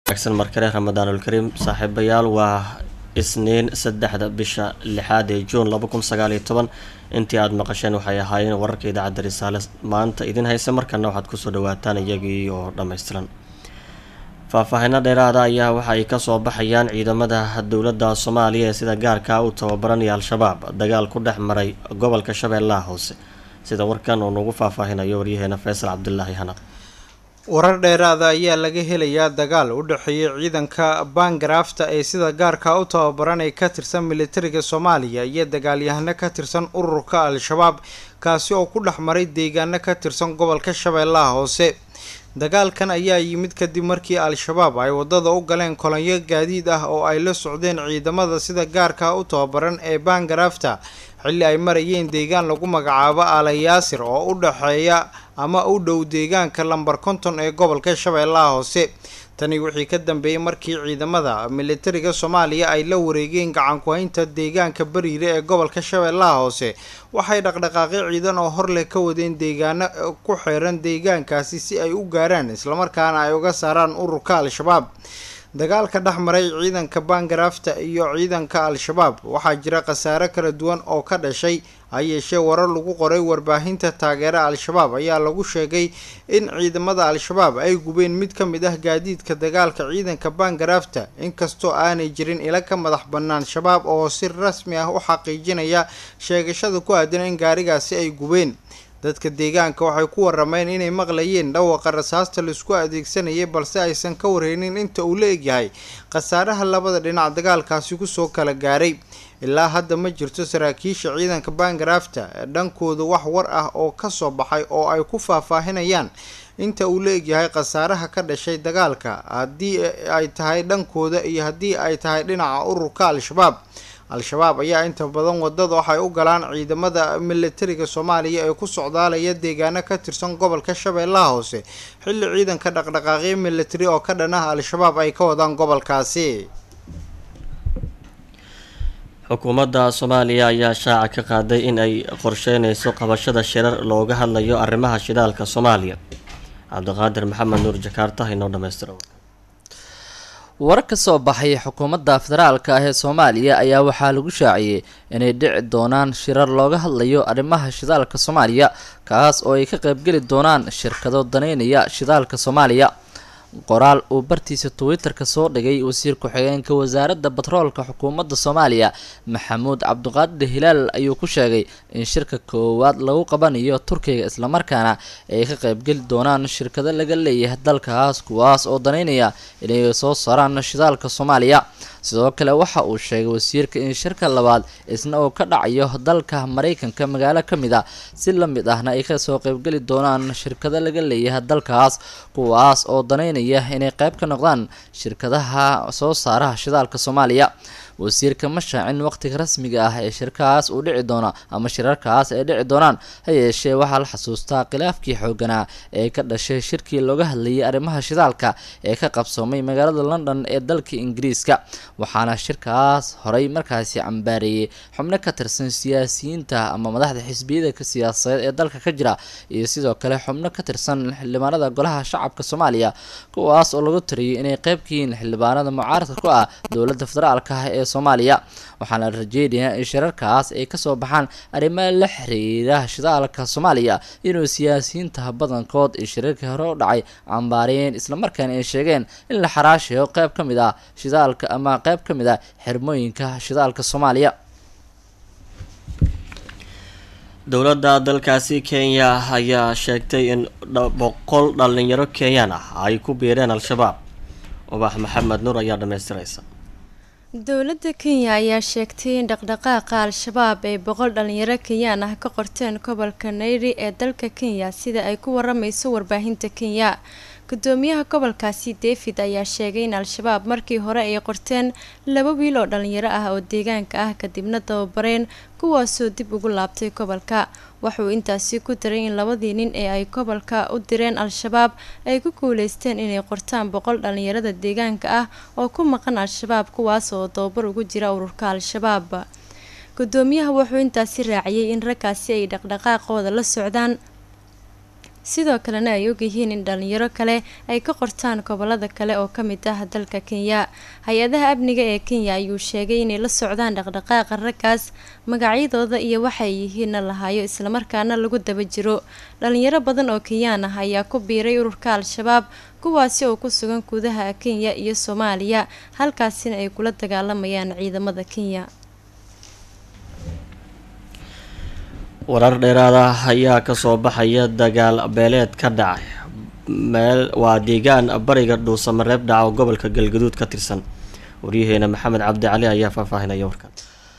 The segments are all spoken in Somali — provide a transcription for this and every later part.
wanaagsan markale ramadaanulkariim saaxiibayaal waa isniin saddexda bisha lixaad ee juun laba kun sagaal iyo toban intii aada maqasheen waxay ahaayeen wararka idaacadda risaale maanta idin haysa markana waxaad kusoo dhawaataan iyagii oo dhammaystiran faahfaahino dheeraada ayaa waxa ay kasoo baxayaan ciidamada dowladda soomaaliya ee sida gaarka u tababaranaya al-shabaab dagaal ku dhex maray gobolka shabeellaha hoose sida warkan uu nagu faahfaahinayo waryaheena faysal cabdulaahi hanaq warar dheeraada ayaa laga helayaa dagaal u dhexeeya ciidanka baangaraafta ee sida gaarka u tababaran ee ka tirsan militariga soomaaliya iyo dagaalyahano ka tirsan ururka al-shabaab kaasi oo ku dhex maray deegaano ka tirsan gobolka shabeellaha hoose dagaalkan ayaa yimid kadib markii al-shabaab ay wadada u galeen kolonyo gaadiid ah oo ay la socdeen ciidamada sida gaarka u tababaran ee baangaraafta xilli ay marayeen deegaan lagu magacaabo alayaasir oo u dhexeeya ama u dhow deegaanka lambar konton ee gobolka shabeellaha hoose tani wixii ka dambeeyey markii ciidamada militariga soomaaliya ay la wareegeen gacanku-haynta deegaanka bariire ee gobolka shabeellaha hoose waxay dhaqdhaqaaqyo ciidan oo hor leh ka wadeen deegaano ku xeeran deegaankaasi si ay u gaaraan islamarkaana ay uga saaraan ururka al-shabaab dagaalka dhex maray ciidanka baangaraafta iyo ciidanka al-shabaab waxaa jira khasaare kala duwan oo ka dhashay ha yeeshee warar lagu qoray warbaahinta taageera al-shabaab ayaa lagu sheegay in ciidamada al-shabaab ay gubeen mid ka mid ah gaadiidka dagaalka ciidanka baangaraafta inkastoo aanay jirin ila ka madax bannaan shabaab oo si rasmi ah u xaqiijinaya sheegashada ku aadan in gaarigaasi ay gubeen dadka deegaanka waxay ku warameen inay maqlayeen dhawaqa rasaasta laisku adeegsanayay balse aysan ka warheynin inta uu la egyahay khasaaraha labada dhinac dagaalkaasi kusoo kala gaaray ilaa hadda ma jirto saraakiisha ciidanka baangaraafta dhankooda wax war ah oo kasoo baxay oo ay ku faahfaahinayaan inta uu la egyahay khasaaraha ka dhashay dagaalka haddii ay tahay dhankooda iyo haddii ay tahay dhinaca ururka al-shabaab al-shabaab ayaa inta badan wadada waxay u galaan ciidamada militariga soomaaliya ee ku socdaalaya deegaano ka tirsan gobolka shabeellaha hoose xilli ciidanka dhaqdhaqaaqyo militari oo ka dhan ah al-shabaab ay ka wadaan gobolkaasi xukuumadda soomaaliya ayaa shaaca ka qaaday in ay qorsheyneyso qabashada shirar looga hadlayo arrimaha shidaalka soomaaliya cabdiqaadir maxamed nuur jakaarta inoo dhamaystira war ka soo baxay xukuumadda federaalka ah ee soomaaliya ayaa waxaa lagu shaaciyey inay dhici doonaan shirar looga hadlayo arrimaha shidaalka soomaaliya kaas oo ay ka qaybgeli doonaan shirkado daneynaya shidaalka soomaaliya qoraal uu bartiisa twitter-ka soo dhigay wasiir ku-xigeenka wasaaradda batroolka xukuumadda soomaaliya maxamuud cabdiqaadir hilaal ayuu ku sheegay in shirka koowaad lagu qabanayo turkiga islamarkaana ay ka qaybgeli doonaan shirkado laga leeyahay dalkaas kuwaas oo daneynaya inay soo saaraan shidaalka soomaaliya sidoo kale waxa uu sheegay wasiirka in shirka labaad isna uu ka dhacayo dalka mareykanka magaalo ka mid a si la mid ahna ay kasoo qaybgeli doonaan shirkado laga leeyahay dalkaas kuwaas oo daneynaya inay qayb ka noqdaan shirkadaha soo saaraha shidaalka soomaaliya wasiirka ma shaacin waqtiga rasmiga ah ee shirkaas uu dhici doono ama shirarkaas ay dhici doonaan ha yeeshee waxaa la xasuustaa khilaafkii xooganaa ee ka dhashay shirkii looga hadlayay arrimaha shidaalka ee ka qabsoomay magaalada london ee dalka ingiriiska waxaana shirkaas horey markaasi cambaareeyey xubno ka tirsan siyaasiyiinta ama madaxda xisbiyada siyaasadeed ee dalka ka jira iyo sidoo kale xubno ka tirsan xildhibaanada golaha shacabka soomaaliya kuwaas oo lagu tiriyay inay qayb ka yihiin xildhibaanada mucaaradka ku ah dowladda federaalka ah ee soomaaliya waxaana la rajeynayaa in shirarkaas ay kasoo baxaan arrimaha la xiriira shidaalka soomaaliya inuu siyaasiyiinta badankood ee shirarkii hore u dhacay cambaareen islamarkaana ay sheegeen in la xaraashayo qayb ka mid ah shidaalka ama qayb ka mid ah xirmooyinka shidaalka soomaaliya dowladda dalkaasi kenya ayaa sheegtay in boqol dhalinyaro kenyaan ah ay ku biireen al-shabaab ubax maxamed nuur ayaa dhamaystiraysa dowladda kenya ayaa sheegtay in dhaqdhaqaaqa al-shabaab ay boqol dhalinyaro kenyaan ah ka qorteen gobolka nairobi ee dalka kenya sida ay ku waramayso warbaahinta kenya gudoomiyaha gobolkaasi david ayaa sheegay in al-shabaab markii hore ay qorteen laba wiil oo dhalinyaro ah oo deegaanka ah kadibna dababareen kuwaasoo dib ugu laabtay gobolka wuxuu intaasi ku daray in labadii nin ee ay gobolka u direen al-shabaab ay ku guuleysteen inay qortaan boqol dhalinyarada deegaanka ah oo ku maqan al-shabaab kuwaas oo dababar ugu jira ururka al-shabaab gudoomiyaha wuxuu intaasi raaciyay in raggaasi ay dhaqdhaqaaqooda la socdaan sidoo kalena ay ogyihiin in dhalinyaro kale ay ka qortaan gobolada kale oo kamid ah dalka kenya hay-adaha amniga ee kenya ayuu sheegay inay la socdaan dhaqdhaqaaqa raggaas magacyadooda iyo waxay yihiinna lahayo islamarkaana lagu daba jiro dhalinyaro badan oo kenyaan ah ayaa ku biiray ururka al-shabaab kuwaasi oo ku sugan gudaha kenya iyo soomaaliya halkaasina ay kula dagaalamayaan ciidamada kenya warar dheeraada ayaa kasoo baxaya dagaal beeleed ka dhacay meel waa deegaan bariga dhuusamareeb dhaca oo gobolka galgaduud ka tirsan waryaheena maxamed cabdi cali ayaa faahfaahinaya warkan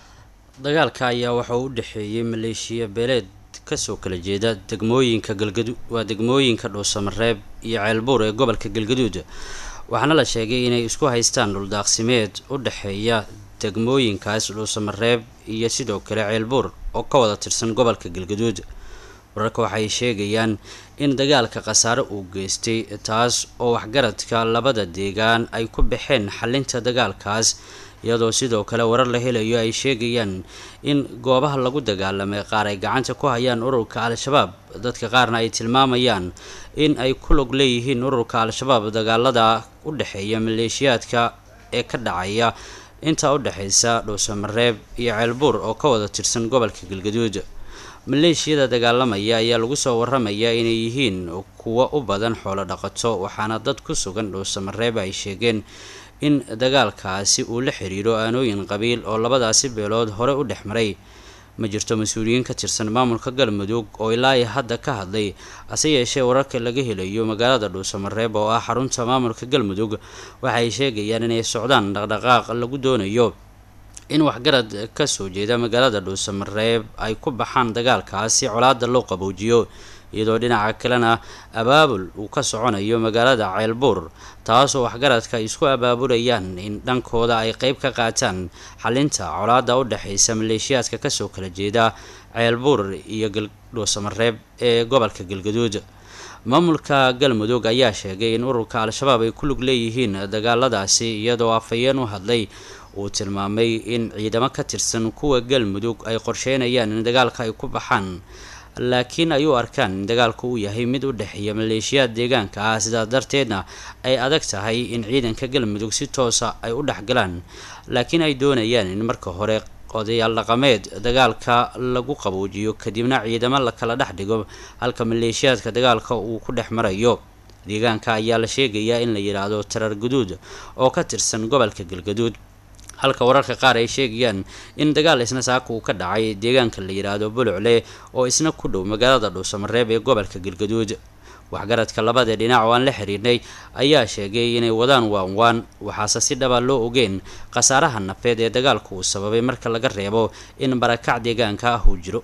dagaalka ayaa waxauu u dhexeeyey maleeshiya beeleed kasoo kala jeeda degmooyinka galgadu waa degmooyinka dhuusamareeb iyo ceelbuur ee gobolka galgaduud waxaana la sheegay inay isku haystaan dhuldaaqsimeed u dhexeeya degmooyinkaas dhuusamareeb iyo sidoo kale ceelbuur oo ka wada tirsan gobolka galgaduud wararka waxay sheegayaan in dagaalka khasaare uu geystay taas oo waxgaradka labada deegaan ay ku baxeen xalinta dagaalkaas iyadoo sidoo kale warar la helayo ay sheegayaan in goobaha lagu dagaalamay qaar ay gacanta ku hayaan ururka al-shabaab dadka qaarna ay tilmaamayaan in ay ku log leeyihiin ururka al-shabaab dagaalada u dhexeeya maleeshiyaadka ee ka dhacaya intaa u dhexaysa dhuusamareeb iyo ceelbuur oo ka wada tirsan gobolka galgaduud maleeshiyada dagaalamaya ayaa lagu soo waramayaa inay yihiin kuwo u badan xoolo dhaqato waxaana dad ku sugan dhuusamareeb ay sheegeen in dagaalkaasi uu la xiriiro aanooyin qabiil oo labadaasi beelood hore u dhex maray ma jirto mas-uuliyiin ka tirsan maamulka galmudug oo ilaa i hadda ka hadlay hase yeeshee wararka laga helayo magaalada dhuusamareeb oo ah xarunta maamulka galmudug waxay sheegayaan inay socdaan dhaqdhaqaaq lagu doonayo in waxgarad kasoo jeeda magaalada dhuusamareeb ay ku baxaan dagaalkaasi colaada loo qaboojiyo iyadoo dhinaca kalena abaabul uu ka soconayo magaalada ceelbuur taasoo waxgaradka ay isku abaabulayaan in dhankooda ay qeyb ka qaataan xalinta colaada u dhexaysa maleeshiyaadka kasoo kala jeeda ceelbuur iyo dhuusamareeb ee gobolka galgaduud maamulka galmudug ayaa sheegay in ururka al-shabaab ay ku lug leeyihiin dagaaladaasi iyadoo afhayeen u hadlay uu tilmaamay in ciidamo ka tirsan kuwa galmudug ay qorsheynayaan in dagaalka ay ku baxaan laakiin ay u arkaan in dagaalku uu yahay mid u dhexeeya maleeshiyaad deegaanka ah sidaas darteedna ay adag tahay in ciidanka galmudug si toosa ay u dhexgalaan laakiin ay doonayaan in marka hore odayaal dhaqameed dagaalka lagu qaboojiyo kadibna ciidamo la kala dhex dhigo halka maleeshiyaadka dagaalka uu ku dhex marayo deegaanka ayaa la sheegayaa in la yidhaahdo tarar guduud oo ka tirsan gobolka galgaduud halka wararka qaar ay sheegayaan in dagaal isna saaka uu ka dhacay deegaanka la yidhaahdo bulucle oo isna ku dhow magaalada dhuusamareeb ee gobolka galgaduud waxgaradka labada dhinac oo aan la xiriirnay ayaa sheegay inay wadaan waanwaan waxaase si dhaba loo ogeen khasaaraha nafeed ee dagaalku uu sababay marka laga reebo in barakac deegaanka ah uu jiro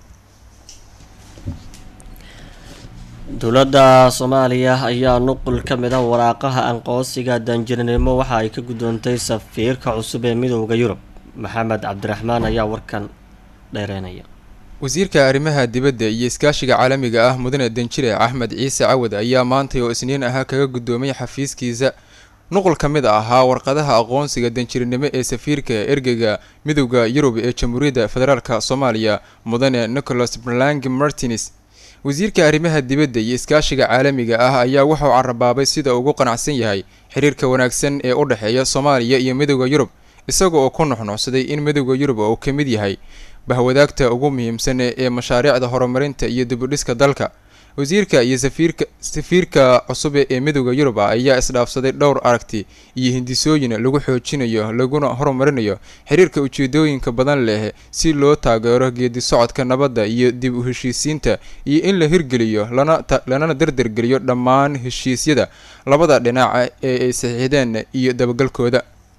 dowladda soomaaliya ayaa nuqul ka mid ah waraaqaha aqoonsiga danjirinimo waxa ay ka guddoontay safiirka cusub ee midooda yurub maxamed cabdiraxmaan ayaa warkan dheereynaya wasiirka arrimaha dibadda iyo iskaashiga caalamiga ah mudane danjire axmed ciise cawad ayaa maantay oo isniin ahaa kaga guddoomay xafiiskiisa nuqul ka mid ahaa warqadaha aqoonsiga danjirinimo ee safiirka ergeyga midooda yurub ee jamhuuriyadda federaalk soomaaliya mudane nicholas berlang martins wasiirka arrimaha dibadda iyo iskaashiga caalamiga ah ayaa wuxuu carabaabay sida ugu qanacsan yahay xiriirka wanaagsan ee u dhexeeya soomaaliya iyo midooda yurub isaga oo ku nuxnuxsaday in midooda yurub uu ka mid yahay bahwadaagta ugu muhiimsan ee mashaariicda horumarinta iyo dibudhiska dalka wasiirka iyo safiirka safiirka cusub ee midooda yurub ah ayaa isdhaafsaday dhowr aragti iyo hindisooyin lagu xoojinayo laguna horumarinayo xiriirka ujeedooyinka badan leh si loo taageero geedi socodka nabadda iyo dib u heshiisiinta iyo in la hirgeliyo lana lanana dardargeliyo dhammaan heshiisyada labada dhinaca ee ay saxiixdeen iyo dabagalkooda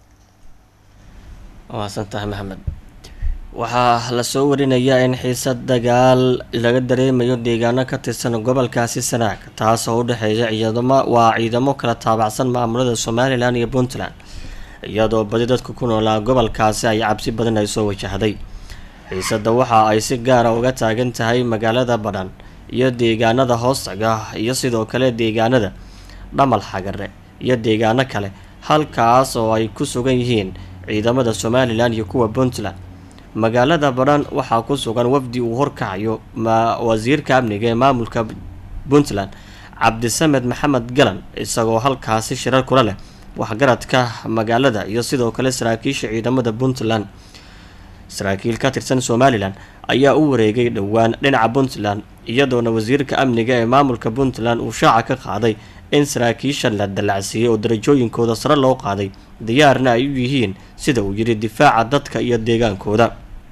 waasantahay maxamed waxaa lasoo warinayaa in xiisad dagaal laga dareemayo deegaano ka tirsan gobolkaasi sanaag taas oo u dhexeeya ciidamo waa ciidamo kala taabacsan maamulada somalilan iyo puntland iyadoo badi dadka ku noolaa gobolkaasi ay cabsi badan ay soo wajahday xiisadda waxa ay si gaara uga taagan tahay magaalada badhan iyo deegaanada hoostaga iyo sidoo kale deegaanada dhamal xagare iyo deegaano kale halkaas oo ay ku sugan yihiin ciidamada somalilan iyo kuwa puntland magaalada badhan waxaa ku sugan wafdi uu horkacayo ma wasiirka amniga ee maamulka puntland cabdisamed maxamed galan isagoo halkaasi shirar kula leh waxgaradka magaalada iyo sidoo kale saraakiisha ciidamada puntland saraakiil ka tirsan somalilan ayaa u wareegay dhowaan dhinaca puntland iyadoona wasiirka amniga ee maamulka puntland uu shaaca ka qaaday in saraakiishan la dallacsiiyey oo darajooyinkooda sare loo qaaday diyaarna ay u yihiin sida uu yidhi difaaca dadka iyo deegaankooda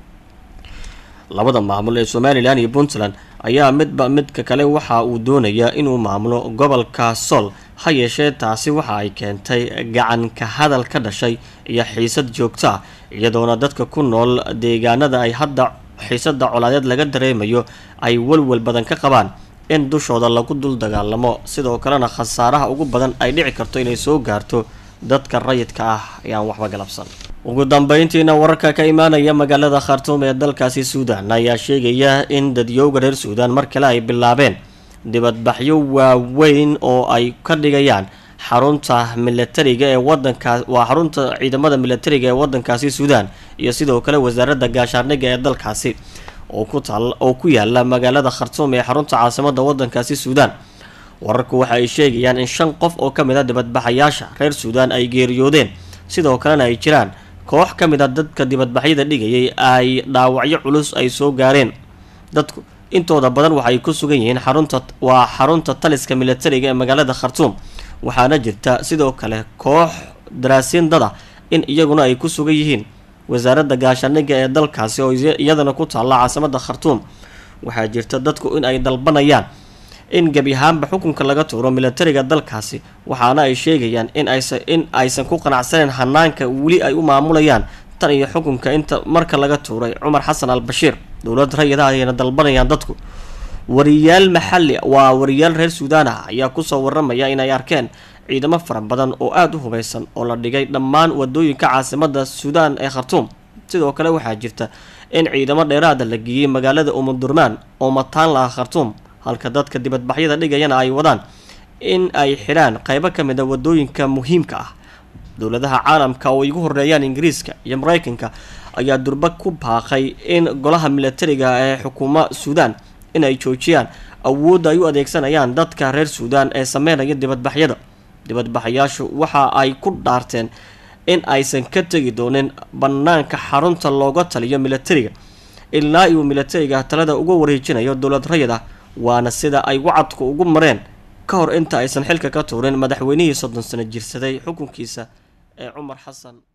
labada maamul ee somalilan iyo puntland ayaa midba midka kale waxa uu doonayaa inuu maamulo gobolka sool ha yeeshee taasi waxa ay keentay gacan ka hadal ka dhashay iyo xiisad joogto ah iyadoona dadka ku nool deegaanada ay hadda xiisada colaadeed laga dareemayo ay walwal badan ka qabaan in dushooda lagu dul dagaalamo sidoo kalena khasaaraha ugu badan ay dhici karto inay soo gaarto dadka rayidka ah ayaan waxba galabsan ugu dambeyntiina wararka ka imaanaya magaalada khartuum ee dalkaasi suudan ayaa sheegaya in dadyowga reer suudan mar kale ay bilaabeen dibadbaxyo waaweyn oo ay ka dhigayaan xarunta milatariga ee wadankaas waa xarunta ciidamada milatariga ee wadankaasi suudan iyo sidoo kale wasaaradda gaashaandhigga ee dalkaasi oo ku taal oo ku yaala magaalada khartuum ee xarunta caasimada wadankaasi suudan wararku waxa ay sheegayaan in shan qof oo ka mid a dibadbaxayaasha reer suudan ay geeriyoodeen sidoo kalena ay jiraan koox ka mid a dadka dibadbaxyada dhigayay ay dhaawacyo culus ay soo gaareen dadku intooda badan waxay ku sugan yihiin xarunta waa xarunta taliska milatariga ee magaalada khartuum waxaana jirta sidoo kale koox daraasiin dad ah in iyaguna ay ku sugan yihiin wasaaradda gaashaandhigga ee dalkaasi oo iyadana ku taalla caasimada khartuum waxaa jirta dadku in ay dalbanayaan in gebi ahaanba xukunka laga tuuro milatariga dalkaasi waxaana ay sheegayaan in aysa in aysan ku qanacsaneyn hanaanka weli ay u maamulayaan tan iyo xukunka inta marka laga tuuray cumar xasan al bashiir dowlad rayida ayayna dalbanayaan dadku wariyaal maxalli waa wariyaal reer suudaan ah ayaa kusoo waramaya inay arkeen ciidamo fara badan oo aada u hubeysan oo la dhigay dhammaan wadooyinka caasimada suudaan ee khartuum sidoo kale waxaa jirta in ciidamo dheeraada la geeyey magaalada umudurmaan oo mataan la ah khartuum halka dadka dibadbaxyada dhigayana ay wadaan in ay xidhaan qeybo ka mid a wadooyinka muhiimka ah dowladaha caalamka oo igu horeeyaan ingiriiska iyo mareykanka ayaa durba ku baaqay in golaha milatariga ee xukuuma suudaan in ay joojiyaan awoodda ay u adeegsanayaan dadka reer suudaan ee sameynaya dibadbaxyada dibadbaxayaashu waxa ay ku dhaarteen in aysan ka tegi doonin banaanka xarunta looga taliyo milatariga ilaa uu milatariga talada uga wareejinayo dowlad rayid ah waana sida ay wacadku ugu mareen ka hor inta aysan xilka ka tuurin madaxweynihii soddon sano jirsaday xukunkiisa ee cumar xasan